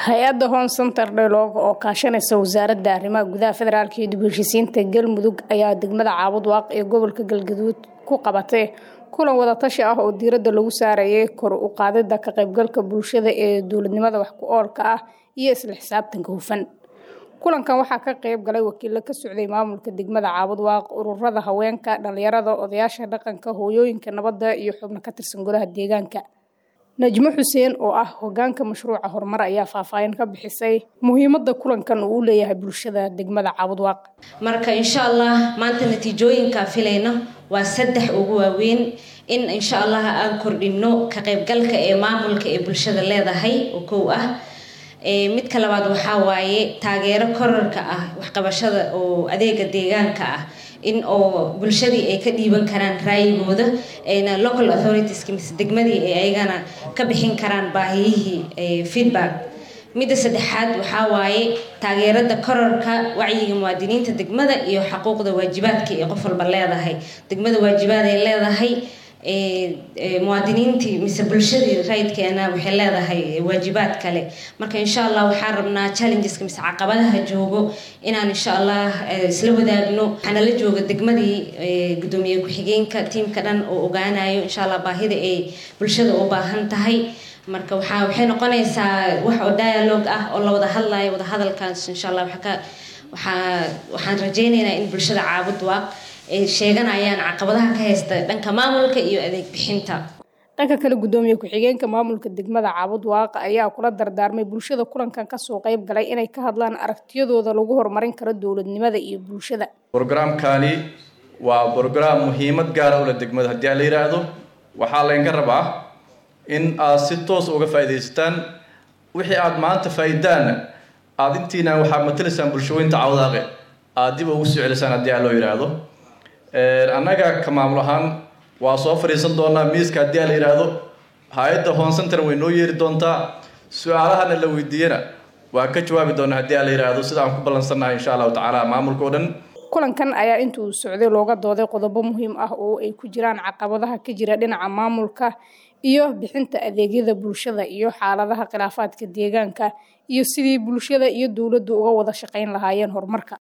hay-adda home center dhelooga oo kaashanaysa wasaaradda arrimaha gudaha federaalk iyo dib heshiisiinta galmudug ayaa degmada caabud waaq ee gobolka galgaduud ku qabatay kulan wadatashi ah oo diiradda lagu saarayay kor u qaadida ka qaybgalka bulshada ee dowladnimada wax ku oolka ah iyo isla xisaabtanka hufan kulankan waxaa ka qayb galay wakiilo ka socday maamulka degmada caabud waaq ururada haweenka dhalinyarada odayaasha dhaqanka hooyooyinka nabadda iyo xubno ka tirsan golaha deegaanka najmo xuseen oo ah hogaanka mashruuca horumar ayaa faahfaahin ka bixisay muhiimada kulankan uu u leeyahay bulshada degmada caabud waaq marka insha allah maanta natiijooyinkaa filayno waa saddex ugu waaweyn in insha allah aan kordhino ka qaybgalka ee maamulka ee bulshada leedahay oo kow ah midka labaad waxaa waaye taageero korarka ah waxqabashada oo adeega deegaanka ah in oo bulshadii ay ka dhiiban karaan raayigooda ayna local authoritieskii mise degmadii ay ayagana ka bixin karaan baahiyihii feedback midda saddexaad waxaa waaye taageerada korarka wacyiga muwaadiniinta degmada iyo xaquuqda waajibaadka ee qof walba leedahay degmada waajibaad ay leedahay muwaadiniintii mise bulshadii raydkeena waxay leedahay waajibaad kale marka insha allah waxaan rabnaa challengeska mise caqabadaha joogo inaan insha allah isla wadaagno waxaana la jooga degmadii gudoomiye ku-xigeenka tiimka dhan oo ogaanayo insha allah baahida ay bulshada u baahan tahay marka waxaa waxay noqonaysaa wax oo dialogue ah oo la wada hadlayo wada hadalkaas insha allah waxaa waxaan rajeynaynaa in bulshada caabud waaq ay sheeganayaan caqabadaha ka haysta dhanka maamulka iyo adeeg bixinta dhanka kale gudoomiye ku-xigeenka maamulka degmada caabud waaqa ayaa kula dardaarmay bulshada kulankan kasoo qayb galay inay ka hadlaan aragtiyadooda lagu horumarin karo dowladnimada iyo bulshada brogramkani waa brograam muhiimad gaara ula degmada haddii aan la yidhaahdo waxaa laynka rabaa in aad si toos uga faa'iidaysataan wixii aada maanta faa'iidaana aada intiina waxaad matalaysaan bulshooyinta cawdaaqe aada dib ugu soo celisaan haddii aan loo yidhaahdo annaga ka maamul ahaan waa soo fadhiisan doonaa miiska haddii aan la yidhaahdo hay-adda home center way noo yeeri doontaa su-aalahana la weydiiyana waa ka jawaabi doonaa haddii aan la yidhaahdo sida aan ku ballansannahay insha allahu tacaala maamulka o dhan kulankan ayaa inta uu socday looga dooday qodobo muhiim ah oo ay ku jiraan caqabadaha ka jira dhinaca maamulka iyo bixinta adeegyada bulshada iyo xaaladaha khilaafaadka deegaanka iyo sidii bulshada iyo dowladdu uga wada shaqayn lahaayeen horumarka